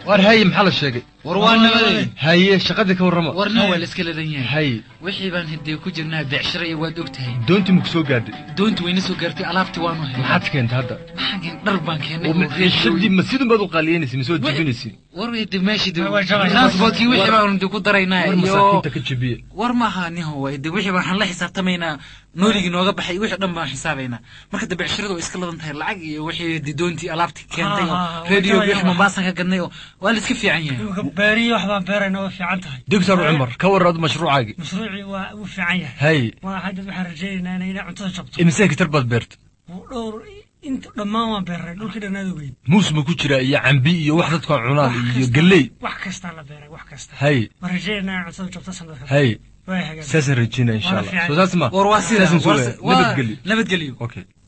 war haye maxaa la sheegay war waa nabadey haye shaqadii ka warrama warna waa la iska ladan yahay haye wixii baan hidee ku jirnaa becshira iyo waad og tahay doontii maku soo gaadhay doonti wayna soo gaartay alaabtii waanu helay maxaad keentay hadda maxaan keen dhar baan keenay oo maciishadii ma sidun baad u qaaliyeynaysa mise waad jebinaysiin war de meeshii de Waa jabay. transportkii wixii baanu de ku daraynaa war iyo masaakiinta ka jebiye war maaha niho way de wixii waxaan la xisaabtamaynaa nooligii nooga baxay wixii dhan baan xisaabaynaa marka de becshiradu way iska ladan tahay lacag iyo wixii de doontii alaabtii keentay oo Ah, ah, radio waa wixii jabay. mombaasan ka gadnay oo waa la iska fiican yahay imika beeriyo wax baan beerayna waa fiican tahay doctor cumar ka warraad mashruucaagii mashruucii waa uu fiican yahay haye waa hadda waxaan rajaynaynaa inay cuntada jabto imise hektar baad beerta dhowr inta dhammaan waan beeray dhulkii dhannaad ogeyn muus ma ku jiraa iyo cambi iyo wax dadku aan cunaan iyo galley wax kastaa la beeray wax kasta haye waan rajaynaynaa inay cuntada jabto sanadka haye waa hagaag saasaan rajeynaya insha Waa allah fiican. soo saas ma war waa sida Saasaan soo war- leeyahay. waa- nabadgelyo nabadgelyo okay